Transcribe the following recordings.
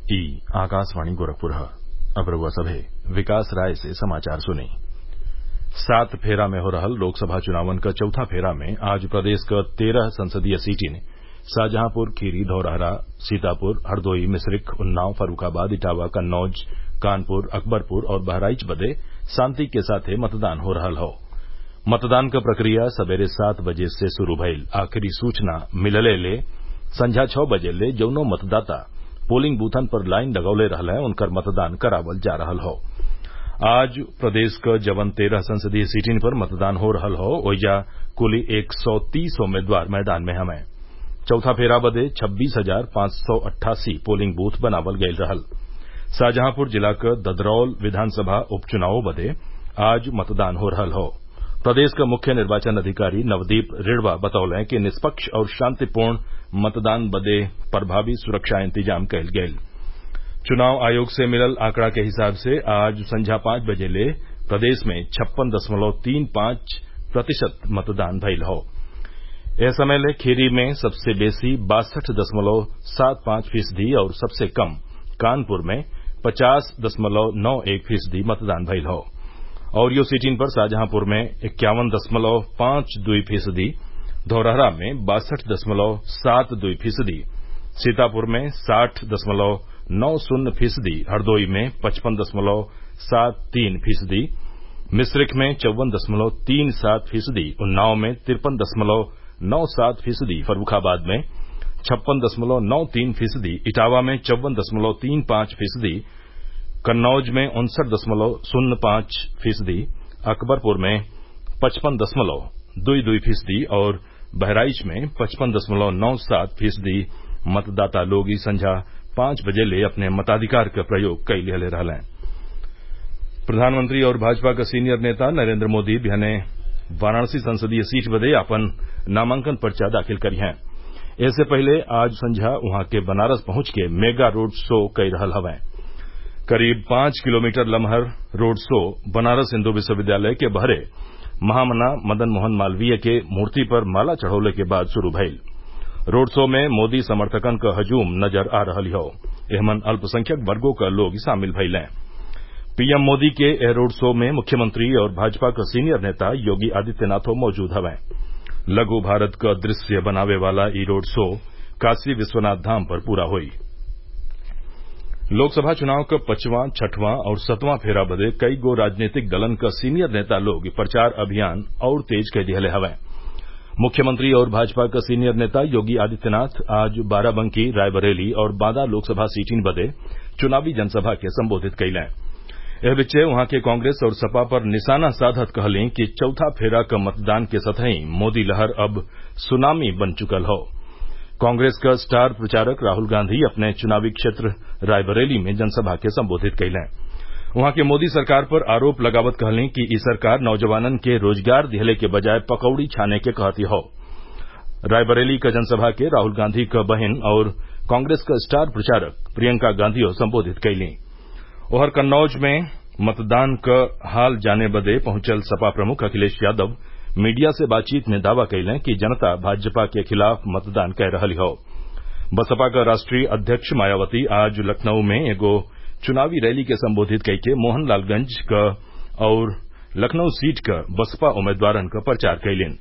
ई आकाशवाणी गोरखपुर ह अब रउआ सभे विकास राय से समाचार सुनी सात फेरा में हो रहल लोकसभा चुनावन क चौथा फेरा में आज प्रदेश क तेरह संसदीय सीटिन शाहजहांपुर खीरी धौरहरा सीतापुर हरदोई मिश्रिख उन्नाव फर्रूखाबाद इटावा कन्नौज कानपुर अकबरपुर और बहराइच बदे शांति के साथे मतदान हो रहल हौ मतदान क प्रक्रिया सबेरे सात बजे से शुरू भइल आखिरी सूचना मिलले ले संझा छौ बजे ले जौनो मतदाता पोलिंग बूथन पर लाइन लगौले रहले उनकर मतदान करावल जा रहल हौ आज प्रदेश क जवन तेरह संसदीय सीटिन पर मतदान हो रहल हौ ओइजा कुल एक सौ तीस उम्मीदवार मैदान में हवे चौथा फेरा बदे छब्बीस हजार पांच सौ अट्ठासी पोलिंग बूथ बनावल गयल रहल शाहजहांपुर जिला क ददरौल विधानसभा उपचुनावों बदे आज मतदान हो रहल हौ प्रदेश क मुख्य निर्वाचन अधिकारी नवदीप रिढ़वा बतौले कि निष्पक्ष और शांतिपूर्ण मतदान बदे प्रभावी सुरक्षा इंतजाम कयल गयल चुनाव आयोग से मिलल आंकड़ा के हिसाब से आज संझा पांच बजे ले प्रदेश में छप्पन दशमलव तीन पांच प्रतिशत मतदान भइल हौ एह समय ले खीरी में सबसे बेसी बासठ दशमलव सात पांच फीसदी और सबसे कम कानपुर में पचास दशमलव नौ एक फीसदी मतदान भइल हौ अउरियो सीटिन पर शाहजहांपुर में इक्यावन दशमलव पांच दुई फीसदी धौरहरा में बासठ दशमलव सात दुई फीसदी सीतापुर में साठ दशमलव नौ शून्य फीसदी हरदोई में पचपन दशमलव सात तीन फीसदी मिश्रिख में चौवन दशमलव तीन सात फीसदी उन्नाव में तिरपन दशमलव नौ सात फीसदी फर्रूखाबाद में छप्पन दशमलव नौ तीन फीसदी इटावा में चौवन दशमलव तीन पांच फीसदी कन्नौज में उनसठ दशमलव शून्य पांच फीसदी अकबरपुर में पचपन दशमलव दुई दुई फीसदी और बहराइच में पचपन दशमलव नौ सात फीसदी मतदाता लोग ई संझा पांच बजे ले अपने मताधिकार क प्रयोग कई लिहले रहलें प्रधानमंत्री और भाजपा क सीनियर नेता नरेंद्र मोदी बिहने वाराणसी संसदीय सीट बदे आपन नामांकन पर्चा दाखिल करिहें एसे पहिले आज संझा उहाँ के बनारस पहुंच के मेगा रोड शो कई रहल हवें करीब पांच किलोमीटर लमहर रोड शो बनारस हिन्दू विश्वविद्यालय के बहरे महामना मदन मोहन मालवीय के मूर्ति पर माला चढ़ौले के बाद शुरू भइल रोड शो में मोदी समर्थकन क हजूम नजर आ रहल हौ एहमन अल्पसंख्यक वर्गो क लोग शामिल भइलें पीएम मोदी के एह रोड शो में मुख्यमंत्री और भाजपा क सीनियर नेता योगी आदित्यनाथो मौजूद हवें लघु भारत क दृश्य बनावे वाला ई रोड शो काशी विश्वनाथ धाम पर पूरा होई लोकसभा चुनाव क पचवां छठवां और सतवां फेरा बदे कई गो राजनीतिक दलन क सीनियर नेता लोग प्रचार अभियान और तेज कै दिहले हवें मुख्यमंत्री और भाजपा क सीनियर नेता योगी आदित्यनाथ आज बाराबंकी रायबरेली और बांदा लोकसभा सीटिन बदे चुनावी जनसभा के संबोधित कइलें एह बिच्चे उहाँ के कांग्रेस और सपा पर निशाना साधत कहलीं कि चौथा फेरा क मतदान के सतही मोदी लहर अब सुनामी बन चुकल हौ कांग्रेस क स्टार प्रचारक राहुल गांधी अपने चुनावी क्षेत्र रायबरेली में जनसभा के संबोधित कइलें उहाँ के मोदी सरकार पर आरोप लगावत कहलीं कि ई सरकार नौजवानन के रोजगार दिहले के बजाय पकौड़ी छाने के कहती हौ रायबरेली क जनसभा के राहुल गांधी क बहिन और कांग्रेस क स्टार प्रचारक प्रियंका गांधियो संबोधित कइलीं ओहर कन्नौज में मतदान क हाल जाने बदे पहुंचल सपा प्रमुख अखिलेश यादव मीडिया से बातचीत में दावा कइलें कि जनता भाजपा के खिलाफ मतदान कै रहल हौ बसपा क राष्ट्रीय अध्यक्ष मायावती आज लखनऊ में एगो चुनावी रैली के संबोधित कइके मोहनलालगंज क और लखनऊ सीट क बसपा उम्मीदवारन क प्रचार कइलीन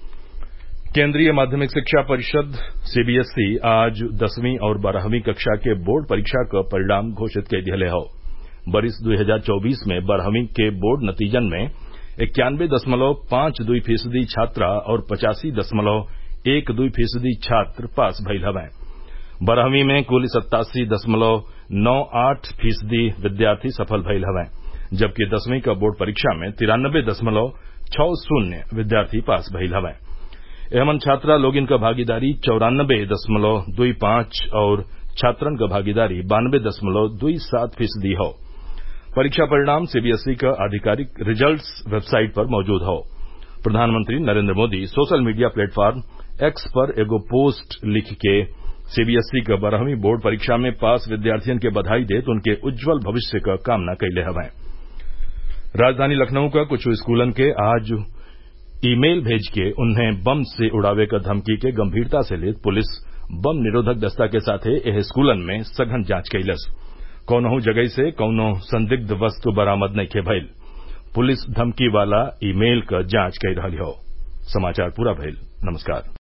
केन्द्रीय माध्यमिक शिक्षा परिषद सीबीएसई आज दसवीं और बारहवीं कक्षा के बोर्ड परीक्षा क परिणाम घोषित कई दिहले हौ बरिस 2024 में बारहवीं के बोर्ड नतीजन में इक्यानबे दशमलव पांच दुई फीसदी छात्रा और पचासी दशमलव एक दुई फीसदी छात्र पास भइल हवें बारहवीं में कुल सत्तासी दशमलव नौ आठ फीसदी विद्यार्थी सफल भइल हवें जबकि दसवीं क बोर्ड परीक्षा में तिरानबे दशमलव छौ शून्य विद्यार्थी पास भइल हवें एहमन छात्रा लोगिन क भागीदारी चौरानबे दशमलव दुई पांच और छात्रन क भागीदारी बानबे दशमलव दुई सात फीसदी हौ परीक्षा परिणाम सीबीएसई क आधिकारिक रिजल्ट्स वेबसाइट पर मौजूद हौ प्रधानमंत्री Narendra Modi social media platform X पर एगो पोस्ट लिख के सीबीएसई क बारहवीं बोर्ड परीक्षा में पास विद्यार्थियन के बधाई देत उनके उज्जवल भविष्य क कामना कइले हवें राजधानी लखनऊ क कुछ स्कूलन के आज ई मेल भेज के उन्हें बम से उड़ावे क धमकी के गंभीरता से लेत पुलिस बम निरोधक दस्ता के साथे एह स्कूलन में सघन जांच कइलस कौनहू जगही से कौनो संदिग्ध वस्तु बरामद नइखे भइल पुलिस धमकी वाला ई मेल क जांच कई रहल हौ समाचार पूरा भइल नमस्कार